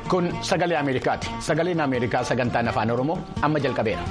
Kun sagalee Ameerikaati. Sagaleen Ameerikaa sagantaan afaan Oromoo amma jalqabeera.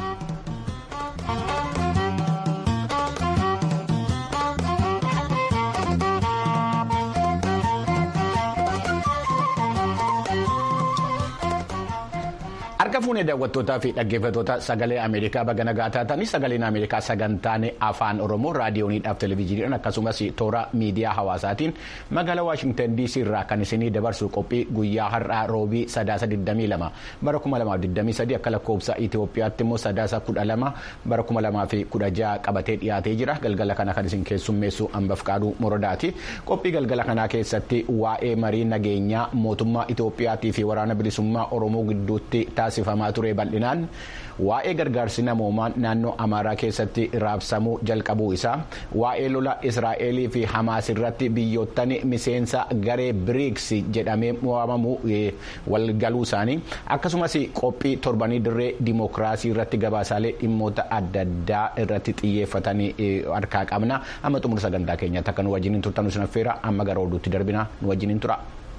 Harka fuunee daawwattootaa fi dhaggeeffattoota sagalee Ameerikaa baga nagaa taatanii sagaleen Ameerikaa sagantaan afaan Oromoo raadiyooniidhaaf televezyiiniidhaan akkasumas toora miidiyaa hawaasaatiin magaalaa Waashingtan DC irraa kan isinii dabarsu qophii guyyaa har'aa roobii sadaasa 22 bara 2023 akka lakkoofsa Itoophiyaatti immoo sadaasa 12 bara 2016 qabatee dhiyaatee jira galgala kana kan isin keessummeessu hambaf qaaduu morodaati qophii galgala kanaa keessatti waa'ee marii nageenyaa mootummaa Itoophiyaatii fi waraana bilisummaa Oromoo gidduutti taasifamaa ture bal'inaan waa'ee gargaarsi namoomaa naannoo amaaraa keessatti raabsamuu jalqabuu isaa waa'ee lola israa'elii fi hamaas irratti biyyoottan miseensa garee biriiks jedhamee waamamu walgaluu isaanii akkasumas qophii torbanii dirree dimookiraasii irratti gabaasaalee dhimmoota adda addaa irratti xiyyeeffatanii harkaa qabna amma xumura sagantaa keenyaatti akka nu wajjiniin turtan nu affeera amma gara oduutti darbina nu wajjiniin tura.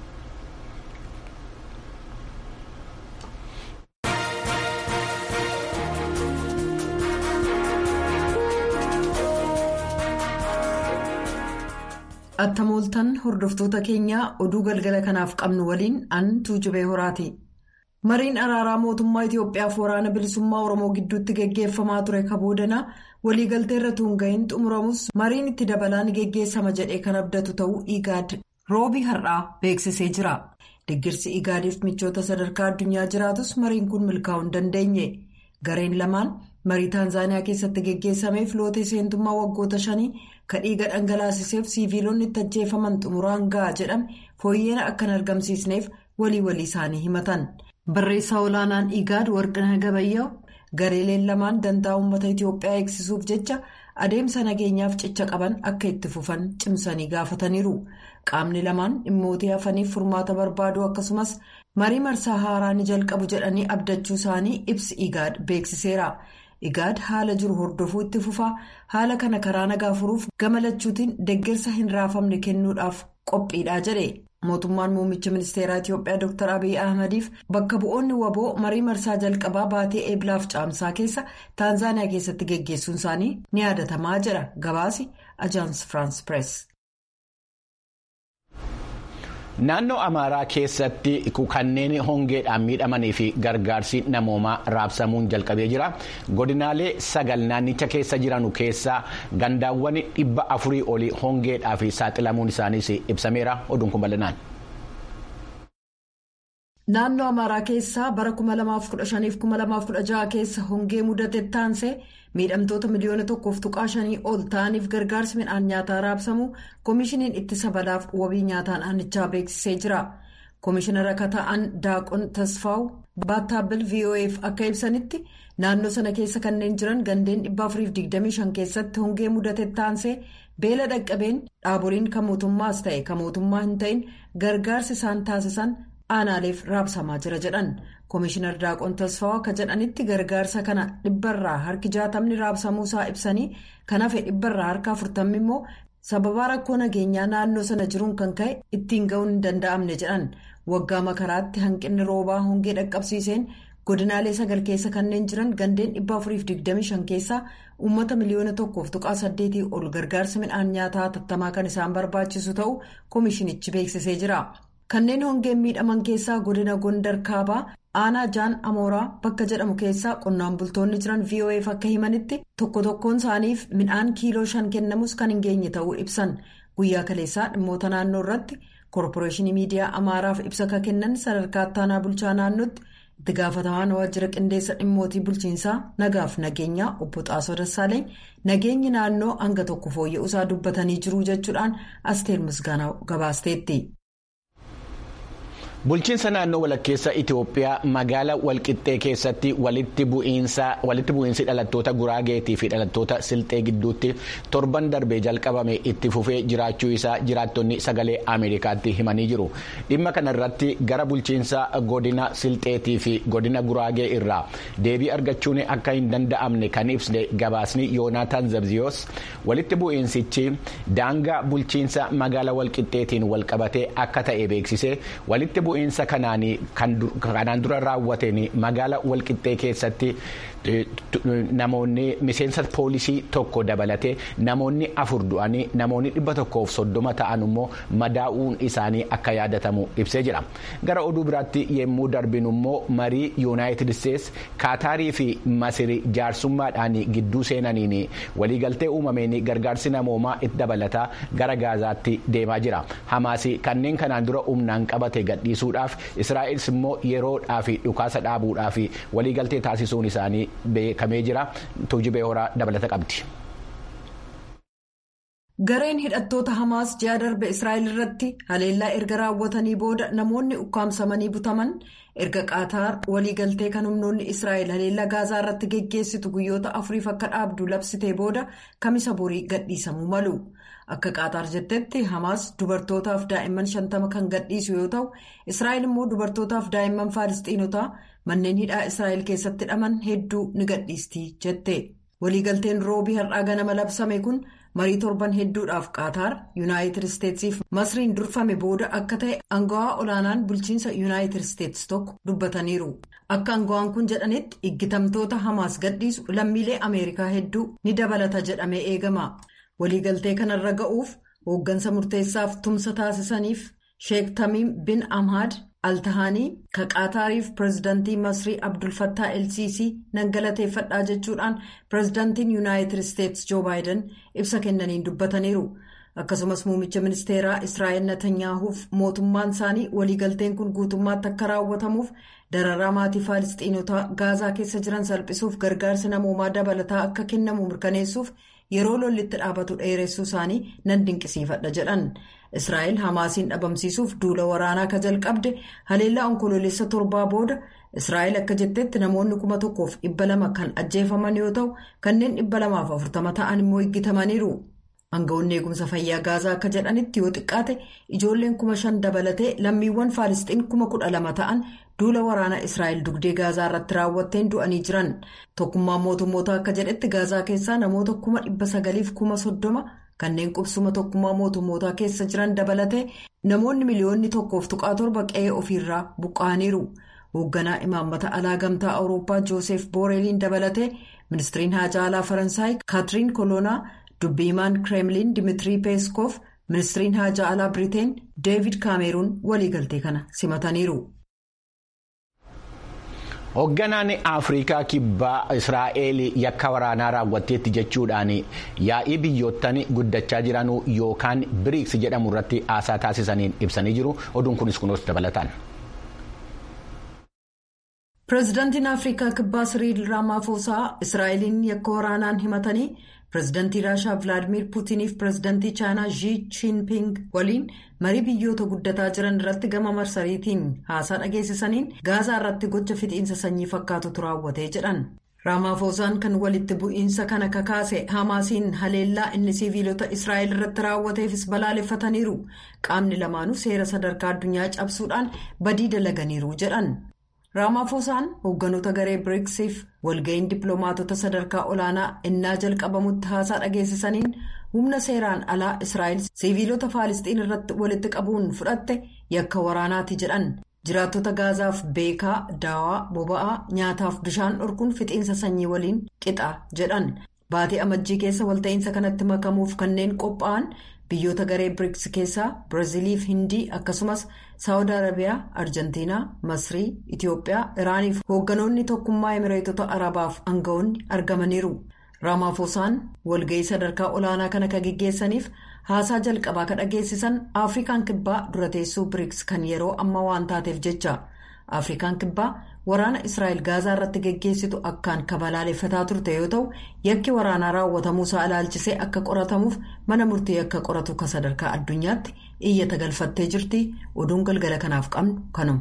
Attamooltan hordoftoota keenyaa oduu galgala kanaaf qabnu waliin an tuujubee horaati. Mariin araaraa mootummaa Itoophiyaaf waraana bilisummaa Oromoo gidduutti geggeeffamaa ture kaboodanaa waliigaltee irra tuunga'iin xumuramus mariin itti dabalaan geggeessama jedhee kan abdatu ta'uu Igaad roobii har'aa beeksisee jira. Deggirsi Igaadiif michoota sadarkaa addunyaa jiraatus mariin kun milkaa'uu hin dandeenye. Gareen lamaan marii Taanzaaniyaa keessatti geggeessameef lootee seentummaa waggoota shanii kan dhiiga dhangalaasiseef siiviilonni itti ajjeefaman xumuraan ga'a jedhame fooyyeen akka hin argamsiisneef walii walii isaanii himatan. Barreessaa olaanaan Igaad Warqinaa Gabayyaa gareeleen lamaan dantaa uummata Itoophiyaa eegsisuuf jecha adeemsa nageenyaaf cicha qaban akka itti fufan cimsanii gaafataniiru. Qaamni lamaan dhimmootii hafaniif furmaata barbaaduu akkasumas marii marsaa haaraa ni jalqabu jedhanii abdachuu isaanii ibsi Igaad beeksiseera. Igaad haala jiru hordofuu itti fufaa haala kana karaa nagaa furuuf gama lachuutiin deeggarsa hin raafamne kennuudhaaf qophiidha jedhe. Mootummaan muummicha ministeeraa Itoophiyaa Dr. Abiy Ahmadiif bakka bu'oonni waboo marii marsaa jalqabaa baatee eeblaaf caamsaa keessa Taanzaaniyaa keessatti geggeessuun isaanii ni yaadatamaa jira. Gabaasi Ajaans Firaans Pirees. Naannoo Amaaraa keessatti kanneen hongeedhaan miidhamanii fi gargaarsi namoomaa raabsamuun jalqabee jira. Godinaalee sagal naannicha keessa jiran keessaa gandaawwan dhibba afurii olii hongeedhaa fi saaxilamuun isaaniis ibsameera. Oduun kun bal'inaan. Naannoo Amaaraa keessaa bara 2015-2016 keessa hongee mudate taansee miidhamtoota miliyoona tokkoof tuqaa shanii ol ta'aniif gargaarsi midhaan nyaataa raabsamu koomishiniin ittisa balaaf wabii nyaataa naannichaa beeksisee jira. Koomishinara akka ta'an Daaqon Tasfaawu Baattaabil VOA'f akka ibsanitti naannoo sana keessa kanneen jiran gandeen 425 keessatti hongee mudate taansee beela dhaqqabeen dhaaboliin kan mootummaas ta'e kan mootummaa hin ta'in gargaarsi isaan taasisan. aanaaleef raabsamaa jira jedhan koomishinar daaqon tasfaawaa akka jedhanitti gargaarsa kana dhibbarraa harki jaatamni raabsamuusaa ibsanii kan hafe dhibbarraa harka afurtamni immoo sababaa rakkoo nageenyaa naannoo sana jiruun kan ka'e ittiin ga'uun hin danda'amne jedhan waggaa makaraatti hanqinni roobaa hongee dhaqqabsiiseen godinaalee sagal keessa kanneen jiran gandeen 425 keessaa uummata miliyoona tokkoof tuqaa saddeetii ol gargaarsa midhaan nyaataa hatattamaa kan isaan barbaachisu ta'uu koomishinichi beeksisee jira. kanneen hongeen miidhaman keessaa godina gondar kaabaa aanaa jaan amooraa bakka jedhamu keessaa qonnaan bultoonni jiran voaf akka himanitti tokko tokkoon isaaniif midhaan kiiloo shan kennamus kan hin geenye ta'uu ibsan guyyaa kaleessaa dhimmoota naannoo irratti koorporeeshinii miidiyaa amaaraaf ibsa akka kennan sadarkaa ittaanaa bulchaa naannootti itti gaafatamaan waajjira qindeessa dhimmootii bulchiinsaa nagaaf nageenyaa obbo xaasoo dassaaleen nageenyi naannoo hanga tokko fooyya'uusaa dubbatanii jiru jechuudhaan asteer misgaanaa gabaasteetti. Bulchiinsa naannoo walakkeessa Itoophiyaa magaala walqixxee keessatti walitti bu'iinsi dhalattoota Guraageetii fi dhalattoota Silxee gidduutti torban darbee jalqabame itti fufee jiraachuu isaa jiraattonni sagalee Ameerikaatti himanii jiru. Dhimma kanarratti gara bulchiinsa godina Silxeetii fi godina Guraagee irraa deebii argachuun akka hin danda'amne kan ibsne gabaasni Yoonaataan Zabziyoos walitti bu'iinsichi daangaa bulchiinsa magaala walqixxeetiin walqabatee akka ta'e beeksise walitti bu'iinsa kanaan dura raawwateen magaala walqixxee keessatti namoonni miseensa poolisii tokko dabalatee namoonni afur du'anii namoonni dhibba tokkoof soddoma ta'an immoo madaa'uun isaanii akka yaadatamu ibsee jira gara oduu biraatti yemmuu darbinu immoo marii yuunaayitid isteetsi kaataarii fi masirii jaarsummaadhaan gidduu seenaniin waliigaltee uumameen gargaarsi namoomaa itti dabalataa gara gaazaatti deemaa jira hamaas kanneen kanaan dura humnaan qabate gadhiisuudhaaf israa'elis immoo yeroodhaaf dhukaasa dhaabuudhaaf waliigaltee taasisuun isaanii beekamee jira tuujibee horaa dabalata qabdi. gareen hidhattoota hamaas ji'a darbe israa'el irratti haleellaa erga raawwatanii booda namoonni ukkaamsamanii butaman erga qaataar waliigaltee kan humnoonni israa'el haleellaa gaazaa irratti geggeessitu guyyoota afuriif akka dhaabdu labsitee booda kamisa borii gadhiisamuu malu akka qaataar jettetti hamaas dubartootaaf daa'imman shantama kan gadhiisu yoo ta'u israa'el immoo dubartootaaf daa'imman faalistiinotaa manneen hidhaa israa'el keessatti hidhaman hedduu ni gadhiisti jette waliigalteen roobii har'aa ganama labsame kun. marii torban hedduudhaaf qaataar yuunaayitid isteetsiif masriin durfame booda akka ta'e angawaa olaanaan bulchiinsa yuunaayitid isteetsi tokko dubbataniiru akka angawaan kun jedhanitti iggitamtoota hamaas gadhiisu lammiilee ameerikaa hedduu ni dabalata jedhamee eegama waliigaltee kanarra ga'uuf hooggansa murteessaaf tumsa taasisaniif sheek tamiim bin amhaad altahaanii ka qaataariif pireezidantii masrii abdulfattaa elsiisii nan galateeffadhaa jechuudhaan pireezidantiin yuunaayitid isteetsi joo baayiden ibsa kennaniin dubbataniiru akkasumas muummicha ministeeraa israa'el natanyaahuuf mootummaan isaanii waliigalteen kun guutummaatti akka raawwatamuuf dararaa maatii faalistiinotaa gaazaa keessa jiran salphisuuf gargaarsi namoomaa dabalataa akka kennamu mirkaneessuuf yeroo lollitti dhaabatu dheeressuu isaanii nan dinqisiifadha jedhan. israa'el hamaasiin dhabamsiisuuf duula waraanaa ka jalqabde haleellaa onkoloolessa torbaa booda israa'el akka jettetti namoonni kuma tokkoof dhibba lama kan ajjeefaman yoo ta'u kanneen dhibba lamaaf afurtama ta'an immoo eeggatamaniiru aangawoonni eegumsa fayyaa gaazaa akka jedhanitti yoo xiqqaate ijoolleen kuma shan dabalatee lammiiwwan faalisxiin kuma kudha lama ta'an duula waraanaa israa'el dugdee gaazaa irratti raawwatteen du'anii jiran tokkummaan mootummoota akka jedhetti gaazaa keessaa namoota kuma dhibba sagaliif kuma soddoma. kanneen qubsuma tokkummaa mootummootaa keessa jiran dabalatee namoonni miliyoonni tokkoof tuqaa torba qe'ee ofiirraa buqqa'aniiru hoogganaa imaammata alaa gamtaa awurooppaa jooseef booreeliin dabalatee ministiriin haajaa alaa faransaay kaatiriin koloonaa dubbiimaan kireemliin dimitirii peeskoof ministiriin haajaa alaa biriteen deevid kaameruun waliigaltee kana simataniiru. hoogganaan afrikaa kibbaa israa'el yakka waraanaa raawwatteetti jechuudhaan yaa'ii biyyoottan guddachaa jiran yookaan biriiks jedhamu irratti haasaa taasisaniin ibsanii jiru oduun kunis kunuus dabalataan. pireezidaantiin afrikaa kibbaa siriil raamaafosaa israa'eliin yakka waraanaan himatanii pireezidaantii raashaa vilaadimiir puutiniif pireezidaantii chaayinaa zii chiinping waliin marii biyyoota guddataa jiran irratti gama marsariitiin haasaa dhageessisaniin gaazaa irratti gocha fixiinsa sanyii fakkaatutu raawwatee jedhan raamaafosaan kan walitti bu'iinsa kana kakaase hamaasiin haleellaa inni siviilota israa'el irratti raawwateefis balaaleffataniiru qaamni lamaanuu seera sadarkaa addunyaa cabsuudhaan badii dalaganiiru jedhan. raamaafosaan hoogganoota garee biriksiif walga'iin dippiloomaatota sadarkaa olaanaa innaa jalqabamutti haasaa dhageessisaniin humna seeraan alaa israa'el siviilota faalisxiin irratti walitti qabuun fudhatte yakka waraanaati jedhan jiraattota gaazaaf beekaa daawaa boba'aa nyaataaf bishaan dhorkuun fixiinsa sanyii waliin qixa jedhan baatii amajjii keessa walta'iinsa kanatti makamuuf kanneen qophaa'an. biyyoota garee biriks keessaa biraaziliif hindii akkasumas saawud arabiyaa arjentiinaa masrii itiyoophiyaa iraaniif hoogganoonni tokkummaa emireetota arabaaf aangawoonni argamaniiru raamaafosaan walga'ii sadarkaa olaanaa kana kan geggeessaniif haasaa jalqabaa kan dhageessisan afrikaan kibbaa dura teessuu biriks kan yeroo ammaa waan taateef jecha afrikaan kibbaa waraana israa'el gaazaa irratti geggeessitu akkaan kabalaaleffataa turte yoo ta'u yakki waraanaa raawwatamuusaa ilaalchisee akka qoratamuuf mana murtii akka qoratu ka sadarkaa addunyaatti iyyata galfattee jirti oduun galgala kanaaf qabnu kanuma.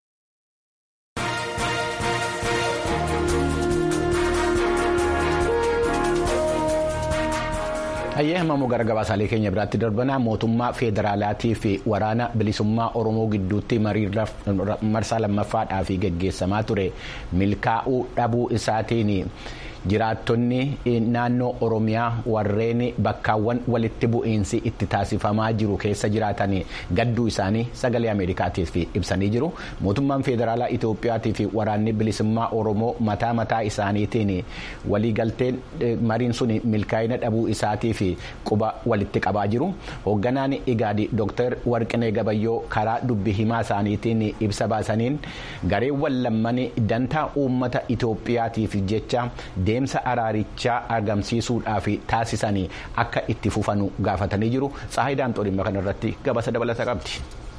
hayyee hamamoo gara gabaasaalee keenya biraatti darbanaa mootummaa federaalaatii fi waraana bilisummaa oromoo gidduutti marsaa lammaffaadhaaf geggeessamaa ture milkaa'uu dhabuu isaatiin jiraattonni naannoo oromiyaa warreen bakkaawwan walitti bu'iinsi itti taasifamaa jiru keessa jiraatan gadduu isaanii sagalee ameerikaatiif ibsanii jiru mootummaan federaalaa itoophiyaatii fi waraanni bilisummaa oromoo mataa mataa isaaniitiin waliigalteen mariin sun milkaa'ina dhabuu isaatii fi quba walitti qabaa jiru hoogganaan igaadi dooktar warqinee gabayyoo karaa dubbi himaa isaaniitiin ibsa baasaniin gareewwan lamman dantaa uummata itoophiyaatiif jecha deemsa araarichaa argamsiisuudhaaf taasisan akka itti fufanu gaafatanii jiru saayidaa dhimma kanarratti gabaasa dabalata qabdi.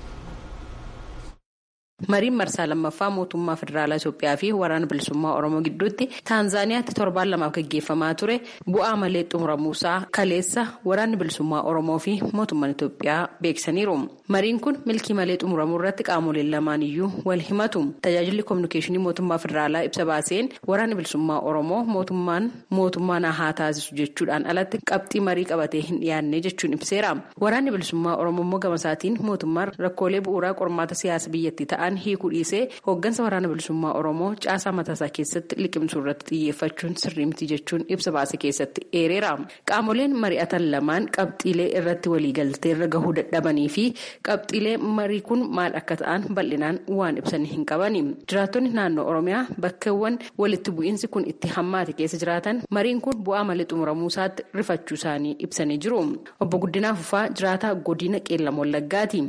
mariin marsaa lammaffaa mootummaa federaalaa Itoophiyaa fi waraana bilisummaa Oromoo gidduutti Taanzaaniyaatti torbaan lamaaf gaggeeffamaa ture bu'aa malee xumuramuusaa kaleessa waraanni bilisummaa Oromoo fi mootummaan Itoophiyaa beeksisaniiru. Mariin kun milkii malee xumuramuu irratti qaamoleen lamaan iyyuu wal himatu. Tajaajilli kominikeeshinii mootummaa federaalaa ibsa baaseen waraanni bilisummaa Oromoo mootummaan mootummaa na haa taasisu jechuudhaan alatti qabxii marii qabatee hin dhiyaanne jechuun ibseera. Waraanni bilisummaa Oromoo immoo gamasaatiin mootummaan rakkoolee bu'uuraa qormaata siyaasa biyyattii ta'an hiikuu dhiisee hooggansa waraana bilisummaa oromoo caasaa mataasaa keessatti liqimsuu irratti xiyyeeffachuun sirrii miti jechuun ibsa baase keessatti eereera qaamoleen mari'atan lamaan qabxiilee irratti waliigaltee irra gahuu dadhabanii fi qabxiilee marii kun maal akka ta'an bal'inaan waan ibsanii hin qabani jiraattonni naannoo oromiyaa bakkeewwan walitti bu'iinsi kun itti hammaate keessa jiraatan mariin kun bu'aa malee xumuramuu isaatti rifachuu isaanii ibsanii jiru obbo Guddinaa Fufaa jiraataa godina qeellam wallaggaati.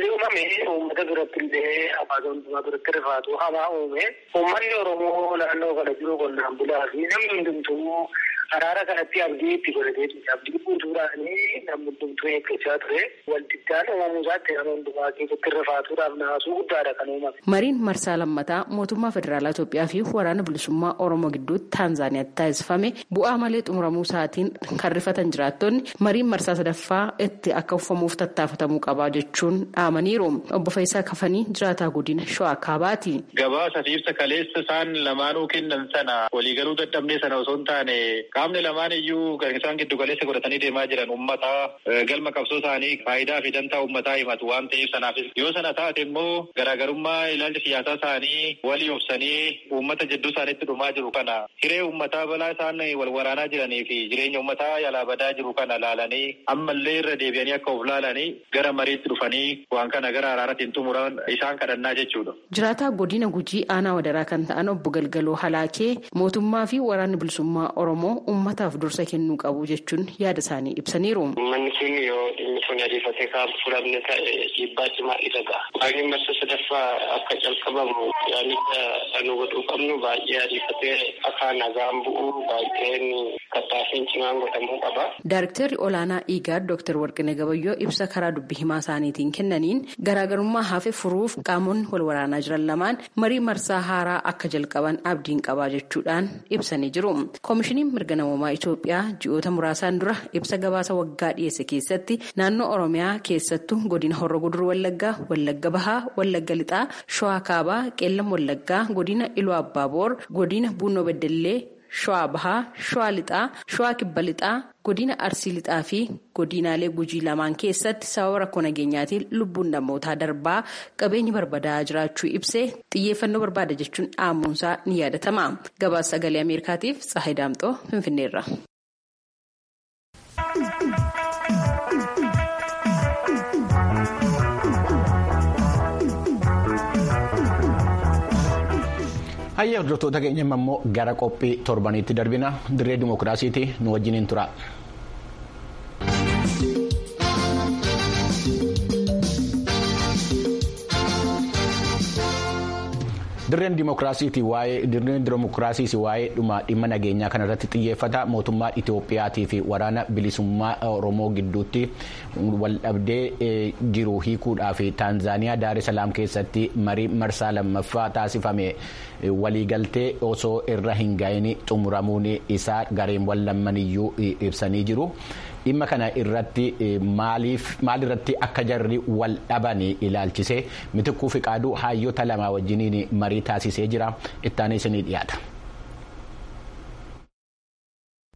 hawaasa hundumaa biratti rifaatu hamaa uume uummanni oromoo naannoo kana jiru qonnaan bulaa fi namni hundumtuu araara kanatti abdii itti godhatee abdii guutuudhaanii namni hundumtuu eeggachaa ture waldiddaan uumamuu isaatti nama hundumaa keessatti rifaatuudhaaf naasuu guddaadha kan uumame. Mariin marsaa lammataa mootummaa federaalaa Itoophiyaa fi waraana bilisummaa Oromoo gidduutti Taanzaaniyaatti taasifame bu'aa malee xumuramuu isaatiin kan rifatan jiraattonni mariin marsaa sadaffaa itti akka uffamuuf tattaafatamuu qabaa jechuun dhaamaniiru. Obbo Faayisaa Kafanii jiraataa godina Shawaa Kaabaati. Gabaasa fi ibsa kaleessa isaan lamaanuu kennan sana waliigaluu dadhabnee sana osoo hin taane qaamni lamaan iyyuu isaan giddu galeessa godhatanii deemaa jiran uummataa galma qabsoo isaanii faayidaa fi dantaa uummataa himatu waan ta'eef sanaafis yoo sana taate immoo garaagarummaa ilaalcha siyaasaa isaanii walii obsanii uummata jidduu isaaniitti dhumaa jiru kana hiree uummataa balaa isaan wal waraanaa jiranii fi jireenya uummataa yaalaa badaa jiru kana laalanii ammallee irra deebi'anii akka of laalanii gara mariitti dhufanii waan kana gara araaratiin xumuran isaan kadhannaa jechuudha. Jiraataa godina gujii aanaa wadaraa kan ta'an obbo Galgaloo Halaakee mootummaa fi waraanni bilisummaa Oromoo uummataaf dursa kennuu qabu jechuun yaada isaanii ibsaniiru. Uummanni kun yoo dhimmi kun ariifatee kan furamne ta'e dhiibbaa cimaa irra ga'a. Baay'een marsa sadaffaa akka calqabamu yaalicha nu godhuu qabnu baay'ee ariifatee akka nagaan bu'u baay'een tattaaffiin cimaan godhamuu qaba. Daayiriktarri olaanaa Igaad Dr. Warqinee Gabayyoo ibsa karaa dubbi himaa isaaniitiin kennaniin garaagarummaa hafe furuuf qaamonni wal waraanaa jiran lamaan marii marsaa haaraa akka jalqaban abdiin qabaa jechuudhaan ibsanii jiru. Koomishiniin mirga namoomaa Itoophiyaa ji'oota muraasaan dura ibsa gabaasa waggaa dhiyeesse keessatti naannoo Oromiyaa keessattuu godina Horro Gudur Wallaggaa, Wallagga Bahaa, Wallagga Lixaa, Shawaa Kaabaa, Qeellam Wallaggaa, godina Iluu Abbaaboor, godina Buunoo Beddellee. Shawaa Bahaa, Shawaa Lixaa, Shawaa Kibba Lixaa, godina Arsii Lixaa fi godinaalee Gujii lamaan keessatti sababa rakkoo nageenyaatiin lubbuun namootaa darbaa qabeenyi barbadaa'aa jiraachuu ibsee xiyyeeffannoo barbaada jechuun dhaamuunsaa ni yaadatama. Gabaasa sagalee Ameerikaatiif Tsahayi Daamxoo Finfinneerra. Hayya hordoftoota keenya immoo gara qophii torbaniitti darbina dirree dimookiraasiiti nu wajjiniin tura. dirreen dimookiraasiiti waa'ee dirreen dimookiraasiis waa'ee dhuma dhimma nageenyaa kanarratti xiyyeeffata mootummaa Itoophiyaatii fi waraana bilisummaa Oromoo gidduutti waldhabdee jiru hiikuudhaa fi Taanzaaniyaa Daaree Salaam keessatti marii marsaa lammaffaa taasifame waliigaltee osoo irra hin ga'iin xumuramuun isaa gareewwan lammaniyyuu ibsanii jiru. dhimma kana irratti maal irratti akka jarri wal dhaban ilaalchise mitikkuu fiqaaduu hayyoota lamaa wajjiniin marii taasisee jira ittaanee isinii dhiyaata.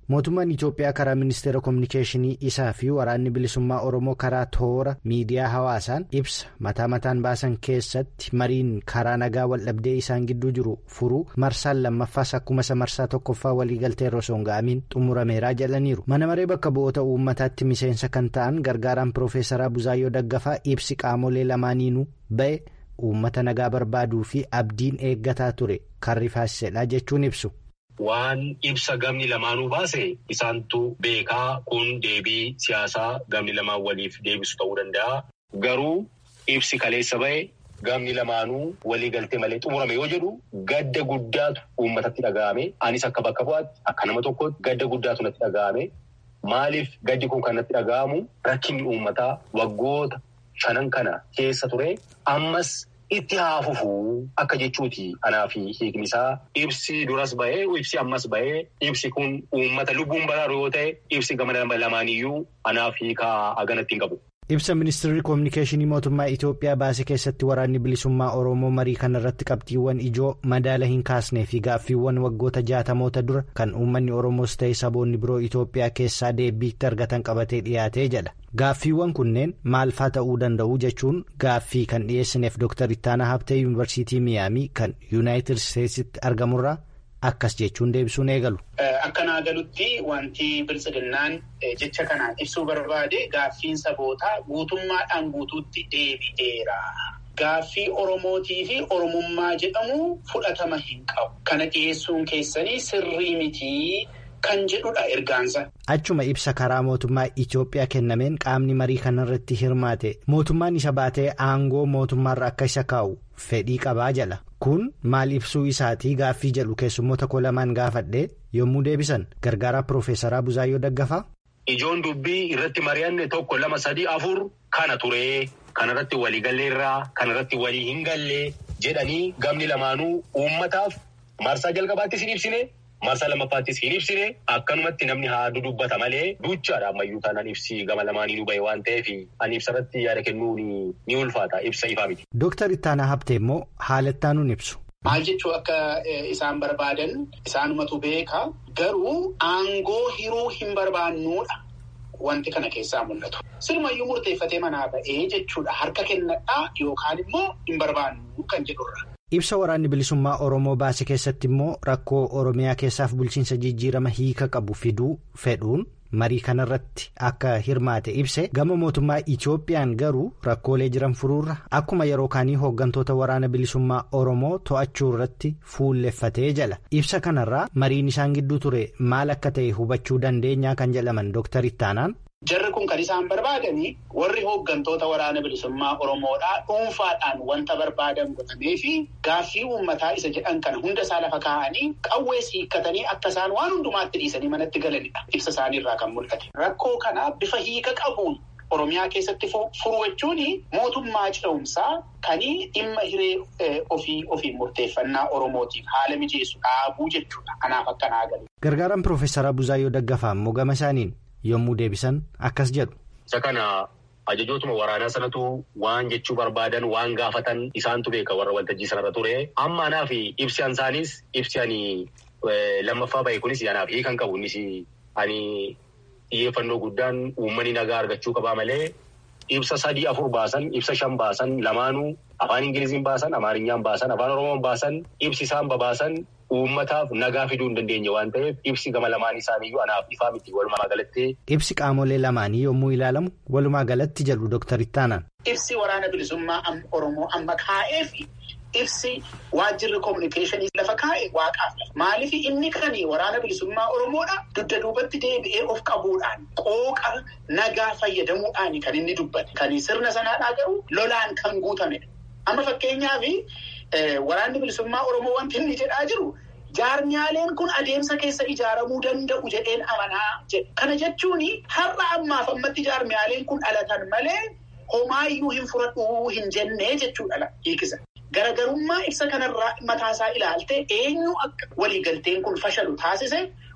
mootummaan itiyoophiyaa karaa ministeera koominikeeshinii isaa fi waraanni bilisummaa oromoo karaa toora miidiyaa hawaasaan ibsa mataa mataan baasan keessatti mariin karaa nagaa waldhabdee isaan gidduu jiru furuu marsaan lammaffaas akkuma isa marsaa tokkoffaa waliigaltee irra osoo hin ga'amiin xumurameeraa jedhaniiru mana maree bakka bu'oota uummataatti miseensa kan ta'an gargaaraan piroofeesaraa buzaayyoo daggafaa ibsi qaamolee lamaaniinuu ba'e uummata nagaa barbaaduu fi abdiin eeggataa ture kan rifaasisedha jechuun ibsu. Waan ibsa gamni lamaanuu baase isaantu beekaa kun deebii siyaasaa gamni lamaan waliif deebisu ta'uu danda'a. Garuu ibsi kaleessa ba'e gamni lamaanuu walii galtee malee xumurame yoo jedhu gadda guddaatu uummatatti dhaga'ame. Anis akka bakka bu'aatti akka nama tokkotti gadda guddaatu natti dhaga'ame. Maaliif gaddi kun kan natti dhaga'amu rakkinni uummataa waggoota shanan kana keessa ture ammas. Itti haafufuu akka jechuuti anaa fi hiikni isaa ibsi duras bahee ibsi ammas bahee ibsi kun uummata lubbuun baraaru yoo ta'e ibsi gama lamaaniyyuu anaa fi hiikaa haganatti hin qabu. Ibsa ministeerri koominikeeshinii mootummaa Itiyoophiyaa baase keessatti waraanni bilisummaa Oromoo marii kana irratti qabxiiwwan ijoo madaala hin kaasnee fi gaaffiiwwan waggoota jaatamoota dura kan uummanni Oromoos ta'e saboonni biroo Itiyoophiyaa keessaa deebiitti argatan qabatee dhiyaatee jedha. Gaaffiiwwan kunneen maal faa ta'uu danda'u jechuun gaaffii kan dhiyeessineef Dr. Ittaanaa Habtee Yuunivarsiitii Miyaamii kan Yuunaayitid Isteetsitti argamurraa akkas jechuun deebisuun eegalu. Akka naa galutti wanti biltsiginnaan jecha kanaan ibsuu barbaade gaaffiin sabootaa guutummaadhaan guutuutti deebi'eera. Gaaffii Oromootii fi Oromummaa jedhamu fudhatama hin qabu. Kana dhiyeessuun keessanii sirrii mitii. Kan jedhudha ergaansa. Achuma ibsa karaa mootummaa Itiyoophiyaa kennameen qaamni marii kanarratti hirmaate mootummaan isa baatee aangoo mootummaarra akka isa kaa'u fedhii qabaa jala. Kun maal ibsuu isaatii gaaffii jedhu keessummoota koo lamaan gaafadhee yommuu deebisan gargaaraa Piroofeesaraa Buzaayyoo Daggafaa. Ijoon dubbii irratti mari'anne tokko lama sadii afur kana turee kanarratti walii galleerraa kanarratti walii hin gallee jedhanii gamni lamaanuu uummataaf marsaa jalqabaattis hin ibsine. Marsaa lammaffaattis hin ibsine akkanumatti namni haa dudubbata malee duchaadha ammayyuu taanaan ibsi gama lamaanii nu bahe waan ta'eef ani ibsarratti yaada kennuu ni ulfaata ibsa ifaa miti. Dooktar Ittaanaa Habtee immoo haalattaa nuun ibsu. Maal jechuu akka isaan barbaadan isaanumatu beeka garuu aangoo hiruu hin barbaannuudha wanti kana keessaa mul'atu. Sirumayyuu murteeffatee manaa ba'ee jechuudha harka kennadhaa yookaan immoo hin barbaannu kan jedhurra. Ibsa waraanni bilisummaa Oromoo baase keessatti immoo rakkoo Oromiyaa keessaaf bulchiinsa jijjiirama hiika qabu fiduu fedhuun marii kanarratti akka hirmaate ibse gama mootummaa Itiyoophiyaan garuu rakkoolee jiran furuurra akkuma yeroo kaanii hooggantoota waraana bilisummaa Oromoo to'achuu irratti fuulleffatee jala. Ibsa kanarraa mariin isaan gidduu ture maal akka ta'e hubachuu dandeenyaa kan jedhaman Dooktar Ittaanaan. Jarri kun kan isaan barbaadanii warri hooggantoota waraana bilisummaa Oromoodhaa dhuunfaadhaan wanta barbaadan godhamee fi gaaffii uummataa isa jedhan kana hunda isaa lafa kaa'anii qawwee hiikkatanii akka isaan waan hundumaatti dhiisanii manatti galanidha. Ibsa isaaniirraa kan mul'ate. Rakkoo kana bifa hiika qabuun Oromiyaa keessatti furu jechuun mootummaa ce'umsaa kan dhimma hiree ofii ofiin murteeffannaa Oromootiif haala mijeessu dhaabuu jechuudha. Kanaaf akka naa galu. Gargaaraan Piroofeesaraa Buzaayyoo Daggafaa immoo gama isaaniin. yommuu deebisan akkas jedhu. Isa kana ajajootuma waraanaa sanatu waan jechuu barbaadan waan gaafatan isaantu beeka warra waltajjii sanarra ture. Amma anaa fi ibsi ansaanis ibsi ani lammaffaa bahe kunis anaaf hiikan qabu innis ani xiyyeeffannoo guddaan uummanni nagaa argachuu qabaa malee ibsa sadii afur baasan ibsa shan baasan lamaanuu afaan ingiliziin baasan amaarinyaan baasan afaan oromoon baasan ibsi isaan babaasan. Uummataaf nagaa fiduu hin dandeenye waan ta'eef ibsi gama lamaan isaaniiyyuu anaaf ifaa miti walumaa galatti. Ibsi qaamolee lamaanii yommuu ilaalamu walumaa galatti jedhu Dooktar Ittaanaan. Ibsi waraana bilisummaa Oromoo amma kaa'ee fi ibsi waajjirri koominikeeshinii lafa kaa'e waaqaaf lafa. Maaliif inni kan waraana bilisummaa Oromoodha dugda duubatti deebi'ee of qabuudhaan qooqa nagaa fayyadamuudhaan kan inni dubbate. Kan sirna sanaadhaa garuu lolaan kan guutamedha. Amma fakkeenyaaf waraanni bilisummaa Oromoo wanti inni jedhaa jiru. Jaarmiyaaleen kun adeemsa keessa ijaaramuu danda'u jedheen amanaa jedha. Kana jechuun har'a ammaaf ammatti jaarmiyaaleen kun dhalatan malee homaayyuu hin fudhadhuu hin jennee jechuudha hiikisa. Garagarummaa ibsa kanarraa mataasaa ilaaltee eenyu akka waliigalteen kun fashalu taasise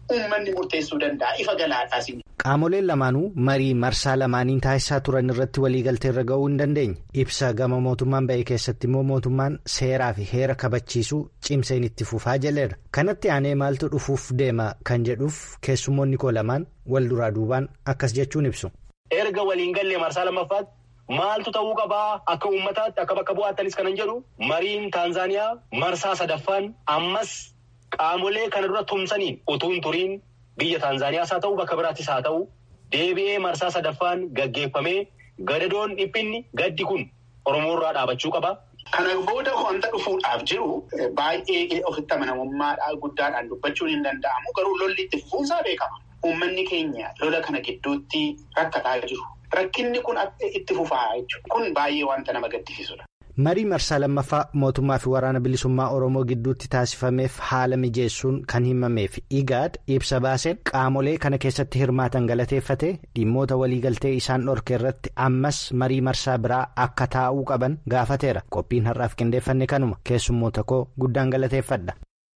uummanni murteessuu danda'a ifa galaadhaas. Qaamoleen lamaanuu marii marsaa lamaaniin taasisaa turan irratti waliigaltee irra ga'uu hin dandeenye. Ibsa gama mootummaan ba'e keessatti immoo mootummaan seeraa fi heera kabachiisuu cimseen itti fufaa jaleera. Kanatti aanee maaltu dhufuuf deema kan jedhuuf keessummoonni koo lamaan wal duraa duubaan akkas jechuun ibsu. Erga waliin gallee marsaa lammaffaatti maaltu ta'uu qabaa akka uummataatti akka bakka bu'aatanis kanan jedhu mariin Taanzaaniyaa marsaa sadaffaan ammas qaamolee kana dura tumsaniin utuu hin turiin. Biyya Taanzaaniyaas haa ta'u bakka biraattis haa ta'u deebi'ee marsaa sadaffaan gaggeeffamee gadadoon dhiphinni gaddi kun Oromoorraa dhaabachuu qaba. Kana booda wanta dhufuudhaaf jiru baay'ee ofitti amanamummaa guddaadhaan dubbachuun hin danda'amu garuu lolli itti fufuunsaa beekama. Uummanni keenya lola kana gidduutti rakkataa jiru. Rakkinni kun itti fufaa jechuudha. Kun baay'ee wanta nama gaddisiisudha. marii marsaa lammaffaa mootummaa fi waraana bilisummaa oromoo gidduutti taasifameef haala mijeessuun kan himameef igaad ibsa baaseen qaamolee kana keessatti hirmaatan galateeffate dhimmoota waliigaltee isaan dhorke irratti ammas marii marsaa biraa akka taa'uu qaban gaafateera qophiin har'aaf qindeeffanne kanuma keessummoota koo guddaan galateeffadha.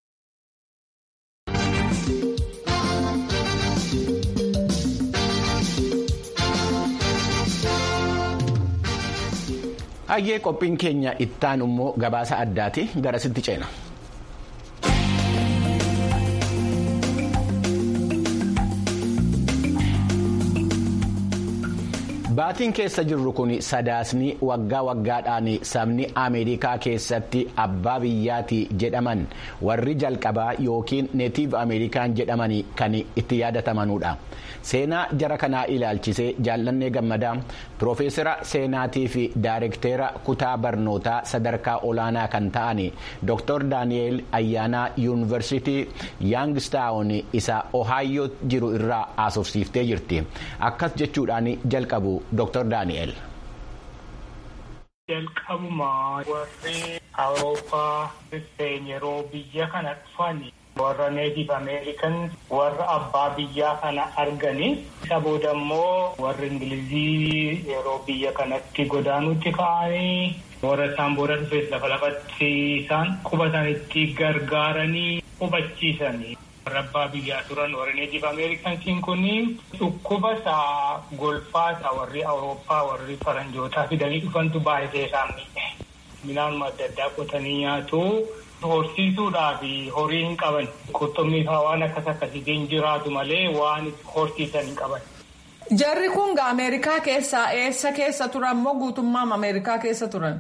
Hayyee qophiin keenya ittaan immoo gabaasa addaati garasitti ceena. Baatiin keessa jirru kun sadaasni waggaa waggaadhaan sabni Ameerikaa keessatti abbaa biyyaati jedhaman warri jalqabaa yookiin neetiiv Ameerikaan jedhaman kan itti yaadatamanudha. Seenaa jara kanaa ilaalchisee jaallannee gammadaa Piroofeesara seenaatii fi Daayirekteera kutaa barnootaa sadarkaa olaanaa kan ta'an Dr. Daani'eel Ayyaanaa Yuunivarsiitii Yaangstaawun isa Ohaayoo jiru irraa haasofsiiftee jirti. Akkas jechuudhaan jalqabu Dr. Daani'eel. Jalqabuma warri Awurooppaa yeroo biyya kana dhufan warra neetiif ameerikan warra abbaa biyyaa kana arganii isa booda immoo warri ingilizii yeroo biyya kanatti godaanutti ka'anii warra isaan booda dhufes lafa lafatti isaan qubatanitti gargaaranii hubachiisanii. warra abbaa biyyaa turan warri neetiif ameerikansiin kun dhukkuba isaa golfaa isaa warri awurooppaa warri faranjootaa fidanii dhufantu baay'ee isaan miidhe. Midhaanuma adda addaa qotanii nyaatu. Horsiisuudhaaf horii hin qaban qurxummii fa'aa waan akkas akkasiitiin jiraatu malee waan horsiisan hin qaban. Jarri kun Ameerikaa keessaa eessa keessa turan moo guutummaa Ameerikaa keessa turan?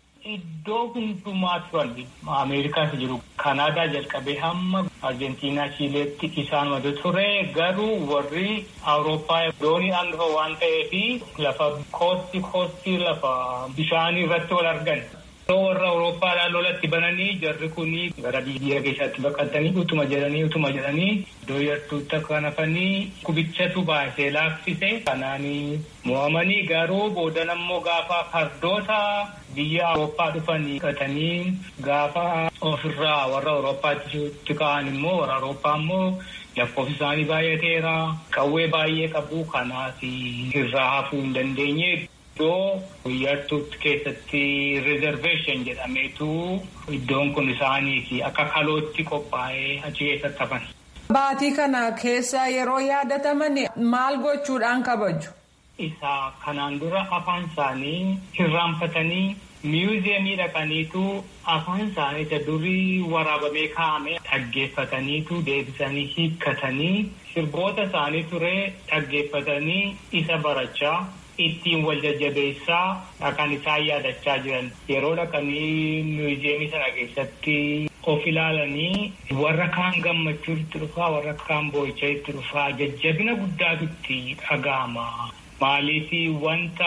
Iddoo hundumaa turan Ameerikaas jiru. Kanaadaa jalqabee hamma Arjentiinaa Chiileetti isaanumatu ture garuu warri Awurooppaa dooniidhaan dhufa waan ta'eef lafa koostii koostii lafa bishaanii irratti wal argan. warra Awurooppaadhaan lolatti bananii jarri kunii gara biyya keessatti baqatanii utuma jedhanii utuma jedhanii iddoo yartuutti akka nafanii kubichatu baasee laaffise kanaanii mo'amanii garuu boodan ammoo gaafa fardoota biyya Awurooppaa dhufanii qatanii gaafa ofirraa warra Awurooppaatti ka'an immoo warra Awurooppaa immoo lakkoofsi isaanii baay'ateera qawwee baay'ee qabu kanaaf irraa hafuu hin dandeenye. Iddoo yartuutti keessatti reezerveeshin jedhameetu iddoon kun isaaniiti akka kalootti qophaa'ee achi keessatti hafan. Baatii kana keessa yeroo yaadataman maal gochuudhaan kabaju? Isa kanaan dura afaan isaanii hirraanfatanii miyuuziyamii dhaqaniitu afaan isaanii isa durii waraabamee kaa'ame dhaggeeffataniitu deebisanii hiikkatanii sirboota isaanii ture dhaggeeffatanii isa barachaa. ittiin wal jajjabeessaa kan isaan yaadachaa jiran yeroo dhaqanii miyuuziyamii sana keessatti of ilaalanii warra kaan gammachuu itti dhufaa warra kaan boo'ichaa itti dhufaa jajjabina guddaatu itti dhaga'ama. Maaliif wanta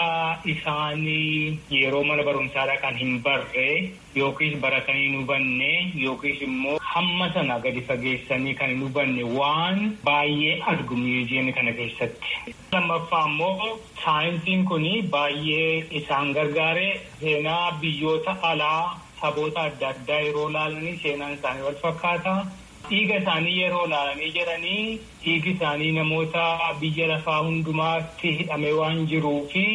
isaanii yeroo mana barumsaa dhaqan hin barre yookiis baratanii hin hubanne yookiis immoo hamma sana gadi fageessanii kan hin hubanne waan baay'ee argu miyuuziyamii kana keessatti. Lammaffaa immoo saayinsiin kun baay'ee isaan gargaare seenaa biyyoota alaa saboota adda addaa yeroo laalanii seenaan isaanii wal fakkaata. Dhiiga isaanii yeroo laalanii jedhanii dhiigi isaanii namoota biyya lafaa hundumaatti hidhamee waan jiruu fi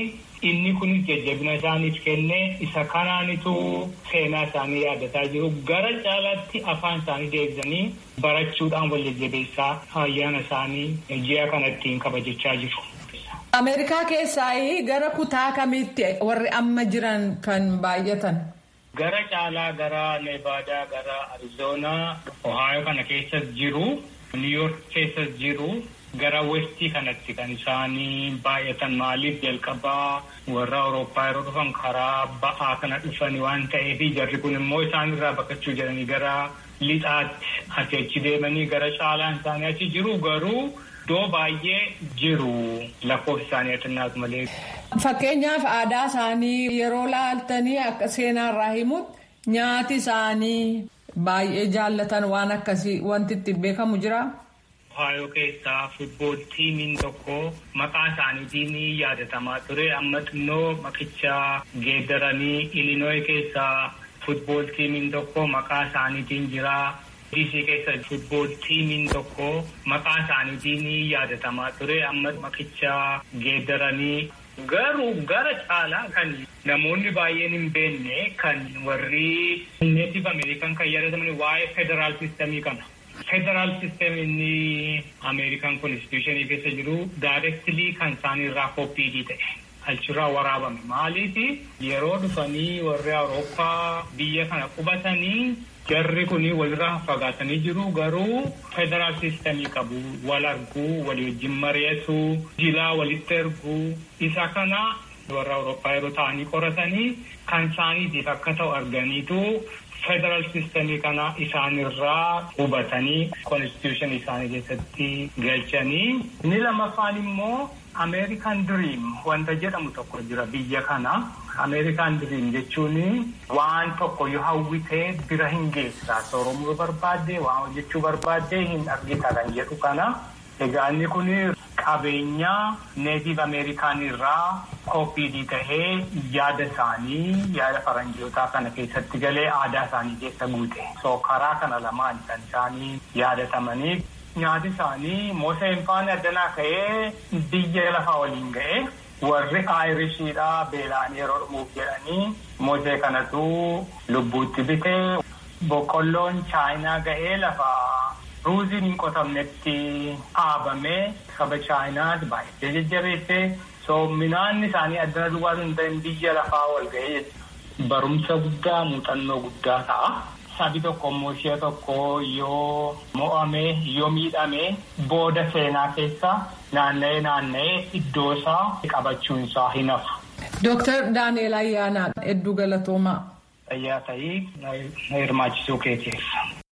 inni kunis jajjabina isaaniif kennee isa kanaanitu seenaa isaanii yaadataa jiru gara caalaatti afaan isaanii deebisanii barachuudhaan wal jajjabeessaa ayyaana isaanii ji'a kanattiin kabajachaa jiru. Ameerikaa keessaa gara kutaa kamitti warri amma jiran kan baay'atan? Gara caalaa gara Neevaadaa, gara Arizoonaa, Ohaayoo kana keessas jiru, Niiyork keessas jiru, gara Westii kanatti kan isaanii baay'atan maaliif jalqabaa warra Awurooppaa yeroo dhufan karaa ba'aa kana dhufan waan ta'eef jarri kun immoo isaan irraa baqachuu jedhanii gara lixaatti asii achi deemanii gara caalaan isaanii achi jiru garuu. Iddoo baay'ee jiru lakkoofsi isaanii atinnaatu malee. Fakkeenyaaf aadaa isaanii yeroo laaltanii akka seenaarraa himutti nyaati isaanii baay'ee jaallatan waan akkasii wanti ittiin beekamu jira. Ohaayoo keessaa futbool tiimiin tokko maqaa isaaniitiin yaadatamaa ture amma xinnoo maqicha geeddaranii ilinooyi keessaa futbool tiimiin tokko maqaa isaaniitiin jira. DC keessa futbool tiimiin tokko maqaa isaaniitiin yaadatamaa ture amma maqicha geeddaranii garuu gara caalaa kan namoonni baay'een hin beekne kan warri neetif ameerikan kan yaadataman waa'ee federaal sistemii kana. Federaal sistem inni ameerikan konstituushinii keessa jiru daayirektilii kan isaaniirraa koppiidii ta'e. Achirraa waraabame maaliif yeroo dhufanii warri Awurooppaa biyya kana qubatanii jarri kun walirraa fagaatanii jiru garuu federaal sistemii qabu wal arguu walii wajjin mari'atu jilaa walitti erguu isa kana warra Awurooppaa yeroo ta'anii qoratanii kan isaaniitiif akka ta'u arganiitu federaal sistemii kana isaanirraa hubatanii konstituushinii isaanii keessatti galchanii inni lamaffaan immoo. Ameerikaan diriim wanta jedhamu tokko jira biyya kana. Ameerikaan diriim jechuun waan tokko yoo hawwitee bira hin geessaa sooromuu barbaadde waan hojjechuu barbaadde hin argita kan jedhu kana. Egaa inni kun qabeenya neetiv Ameerikaan irraa koppiidii tahee yaada isaanii yaada faranjootaa kana keessatti galee aadaa isaanii keessa guute. So karaa kana lamaan kan isaanii yaadatamanii. Nyaati isaanii Moseen faana addanaa ka'ee biyya lafaa waliin ga'ee warri Aayirishiidhaa beelaan yeroo dhumuuf jedhanii Mosee kanatu lubbuutti bitee boqqolloon Chaayinaa ga'ee lafa ruuziin hin qotamnetti dhaabamee saba Chaayinaati baay'ee jajjabeessee so midhaan isaanii addana duwwaa hin ta'in biyya lafaa wal ga'ee barumsa guddaa muuxannoo guddaa ta'a. Sabi tokko immoo ishee tokko yoo mo'ame yoo miidhame booda seenaa keessa naanna'ee naanna'ee iddoo isaa qabachuun isaa hin hafu. Dooktar Daani'eel Ayyaanaa hedduu galatoomaa. Fayyaa ta'ii hirmaachisuu keetiif.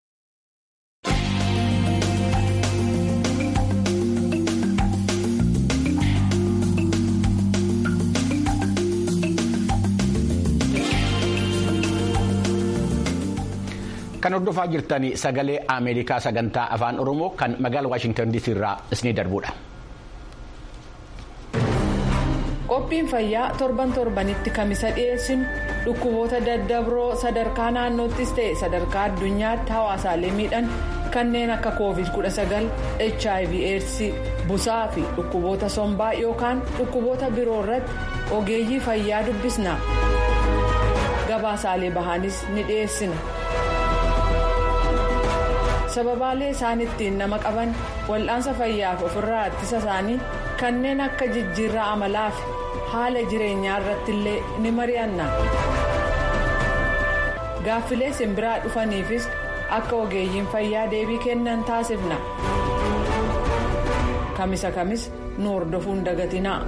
Kan hordofaa jirtan sagalee Ameerikaa sagantaa afaan Oromoo kan magaalaa Waashintan DC irraa isinii darbudha. Qophiin fayyaa torban torbanitti kamisa dhiyeessinu dhukkuboota daddabroo sadarkaa naannoottis ta'e sadarkaa addunyaatti hawaasaalee miidhan kanneen akka covid-19 hiv aids busaa fi dhukkuboota sombaa yookaan dhukkuboota biroo irratti ogeeyyii fayyaa dubbisna gabaasaalee bahaanis ni dhiyeessina. sababaalee isaan ittiin nama qaban wal'aansa fayyaaf ofirraa ittisa isaanii kanneen akka jijjiirraa amalaa fi haala jireenyaa irratti illee ni mari'anna gaaffilee simbiraa dhufaniifis akka ogeeyyiin fayyaa deebii kennan taasifna kamisa kamis nu hordofuun dagatinaa.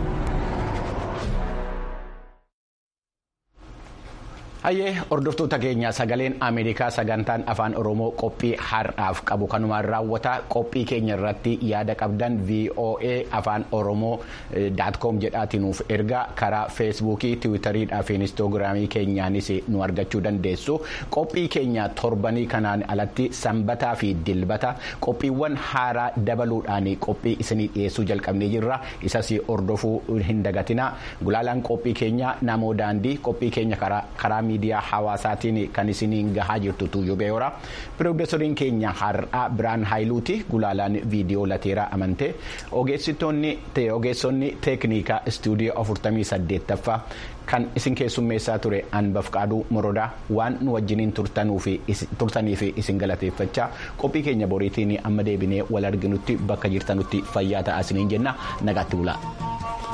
Hayyee hordoftoota keenya sagaleen Ameerikaa sagantaan afaan Oromoo qophii har'aaf qabu kanumaan raawwata qophii keenya irratti yaada qabdan VOA afaan Oromoo daatkoom jedhaatiinuuf ergaa karaa feesbuukii tiwiitariidhaa fi inistoogiraamii keenyaanis nu argachuu dandeessu qophii keenya torbanii kanaan alatti sanbataa fi dilbata qophiiwwan haaraa dabaluudhaan qophii isinii dhiyeessuu jalqabnee jirra isas hordofuu hin dagatina gulaalaan qophii keenya namoo daandii qophii keenya karaa miidiyaa hawaasaatiin kan isiniin gahaa jirtu tuuyyuu beeyoora piroofeesoriin keenya har'aa biraan haayiluuti gulaalaan viidiyoo lateeraa amantee ogeessonni teeknikaa istuudiyoo 48ffaa kan isin keessummeessaa ture anbaf qaaduu morodaa waan nu wajjiniin turtanii fi isin galateeffachaa qophii keenya boriitiin amma deebinee wal arginutti bakka jirtanutti fayyaa ta'aa isiniin jenna nagaatti bulaa.